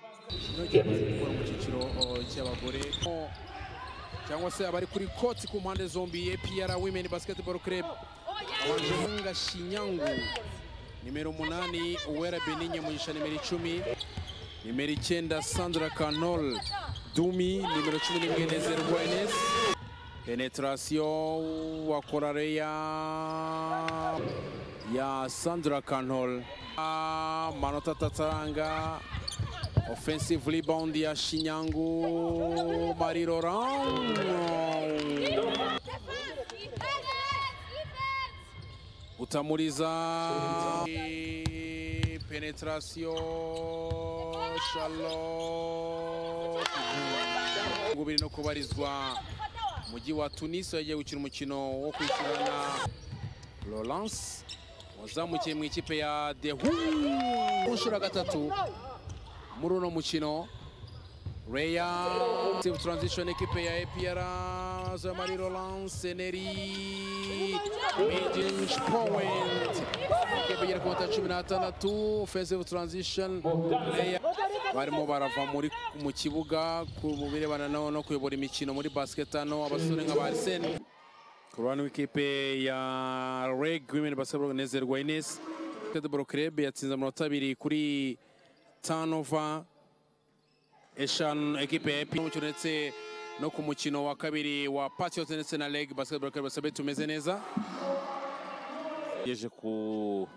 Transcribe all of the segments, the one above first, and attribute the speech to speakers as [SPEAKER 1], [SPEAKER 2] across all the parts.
[SPEAKER 1] cyangwa se gukora mu cyiciro uh, cy'abagore cyangwa se abari kuri koti ku mpande zombi APR Women Basketball Club Wanjunga Shinyangu nimero umunani Uwera Beninye Mugisha nimero icumi nimero icyenda Sandra Canol Dumi nimero cumi n'imwe Nezerwa Enes penetration wa Korareya ya Sandra Canol amanota atatanga offensive rebound ya Shinyangu Marie Laurent utamuriza penetration Charlotte ngo biri no kubarizwa mujyi wa Tunis yagiye gukina umukino wo kwishyurana Laurence wazamukiye mu ikipe ya Dehu kunshura gatatu muri uno mukino Reya Save Transition ekipe ya APR Zamari Roland Seneri Midinge Point ekipe igera ku matara cumi n'atandatu Offensive Transition Reya barimo barava muri mu kibuga ku birebana no no kuyobora imikino muri basket hano abasore nka ba Arsene ku ruhande w'ikipe ya Reg Women Basketball Nezerwa Ines Basketball Club yatsinze amanota abiri kuri tanova eshanu ekipe ya epi ndetse no ku mukino wa kabiri wa Patriots ndetse na Leg Basketball Club Sabe tumeze neza
[SPEAKER 2] yeje ku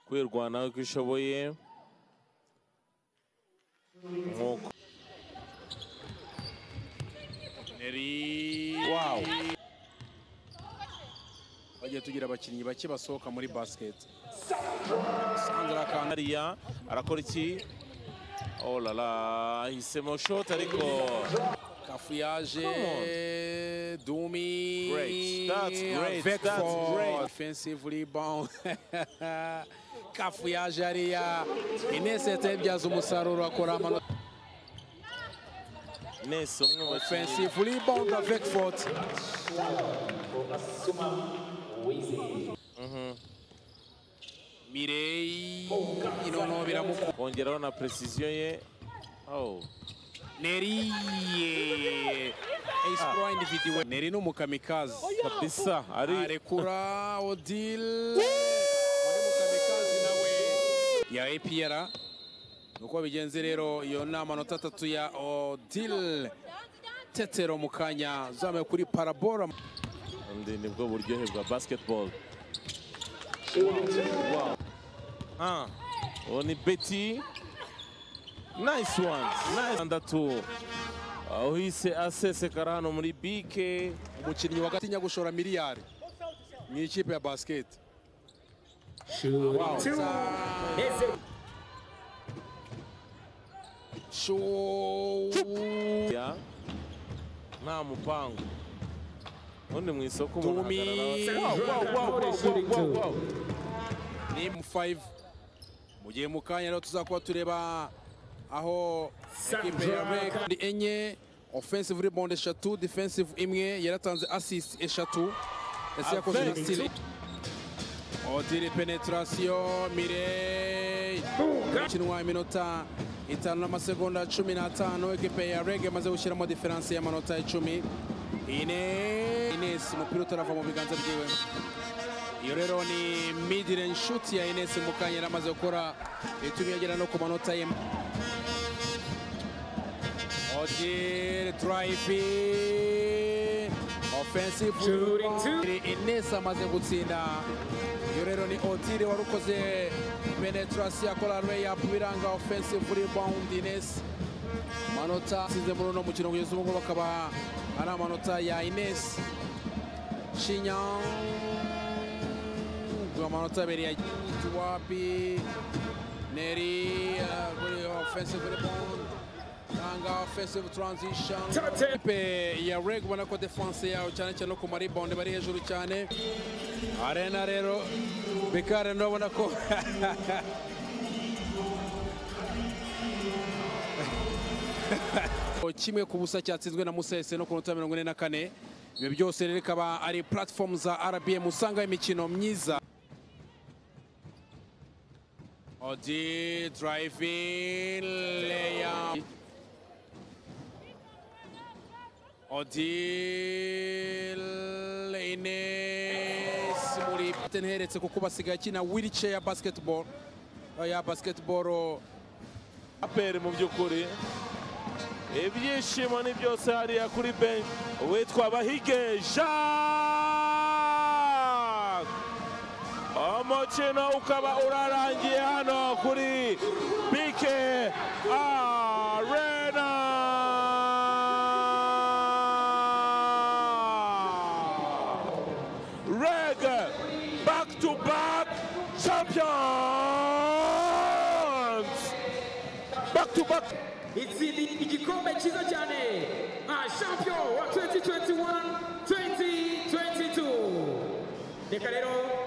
[SPEAKER 2] kwirwanaho uko ishoboye nk'uko
[SPEAKER 1] Neri wow bagiye tugira abakinnyi bake basohoka muri basket Sandra Kana
[SPEAKER 2] hariya arakora iki oh la la ahisemo shot ariko
[SPEAKER 1] Kafuyaje Dumi
[SPEAKER 2] Great, that's great,
[SPEAKER 1] Avec
[SPEAKER 2] that's
[SPEAKER 1] for
[SPEAKER 2] great.
[SPEAKER 1] Offensive rebound Kafuyaje ariya Ines yatebyaza umusaruro akora amanota
[SPEAKER 2] nese umwe mu bakinnyi
[SPEAKER 1] offensive rebound avec faute. Mirei inono biramuko
[SPEAKER 2] kongeraho na precision ye oh
[SPEAKER 1] Neri exploit individuel Neri n'umukamikaze
[SPEAKER 2] kabisa ari
[SPEAKER 1] arekura Odile undi mukamikaze nawe ya APR nuko bigenze rero iyo ni amanota atatu ya Odile Tetero mu kanya zamuye kuri parabola
[SPEAKER 2] undi nibwo buryohe bwa basketball ah uwo ni beti nice one nice andatu uhise asesekara hano muri bike
[SPEAKER 1] umukinnyi wa gatinya gushora miliyari mu ikipe ya basket Wow. Shoo-
[SPEAKER 2] ya nta mupangu ubundi mu isoko umuntu
[SPEAKER 1] Tumi.
[SPEAKER 2] ahagarara wow, wow, wow, wow, wow, wow.
[SPEAKER 1] ni mu 5 mu gihe mu kanya rero tuzakuba tureba aho ikipe ya Rec- ni enye offensive rebound eshatu defensive imwe yaratanze assist eshatu ese yakoze
[SPEAKER 2] Avec.
[SPEAKER 1] n'istile odiri penetration mirei ikinwa iminota itanu n'amasegonda cumi n'atanu ekipe ya reg yamaze gushyiramo diferanse y'amanota icumi Ine- ines umupira utarava mu biganza byiwe iyo rero ni midrange shoot ya ines mukanya yari amaze gukora itumye yagera no ku manota ye Odile driving offensive Ines amaze gutsinda iyo rero ni Odile wari ukoze penetrasi akora layup biranga offensive rebound Ines amanota asize muri uno mukino kugeza ubu ngubu akaba ari amanota ya Ines Shinyangu amanota abiri ya Tuwapi Neri uh, kuri offensive rebound Tanga offensive transition Ipe ya Reg ubona ko defense yawe cyane cyane no ku maribonde bari hejuru cyane Arena rero Bekare ndabona ko kimwe ku busa cyatsinzwe na Musese no ku nota mirongo ine na kane ibyo byose rero ikaba ari platform za RBM usanga imikino myiza Odi driving layer. Odile Ines muri tenheretse kuko basigaye akina wheelchair ya basketball eh, ya basketball oh,
[SPEAKER 2] aperi mu by'ukuri ibyishimo ni byose hariya kuri benshi uwitwa bahige jacques umukino ukaba urarangiye hano kuri bike arena reg back to back champions back to back
[SPEAKER 3] Itsinda igikombe cyiza cyane nka champion wa 2021 2022 reka rero